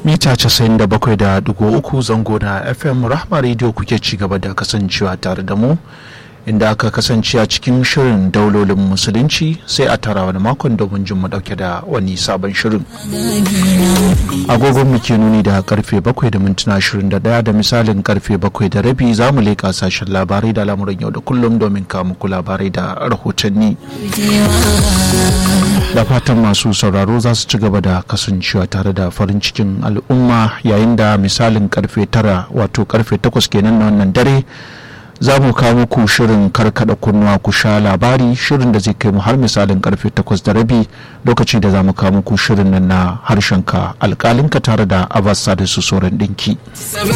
mita 97.3 zango na fm rahma radio kuke ci gaba da kasancewa tare da mu inda aka kasance a cikin shirin daulolin musulunci sai a tara wani makon domin jin mu dauke da wani sabon shirin agogon mu ke nuni da karfe 7 da mintuna 21 da misalin karfe 7 da rabi za mu leƙa sashen labarai da lamuran yau da kullum domin kawo muku labarai da rahotanni da fatan masu sauraro za su ci gaba da kasancewa tare da farin cikin al'umma yayin da misalin karfe tara wato karfe takwas kenan na wannan dare za mu kawo muku shirin karkada kunnuwa ku sha labari shirin da zai kai mu har misalin karfe takwas da rabi lokaci da za mu kawo muku shirin nan na harshenka alkalinka tare da abasa da su sauran dinki.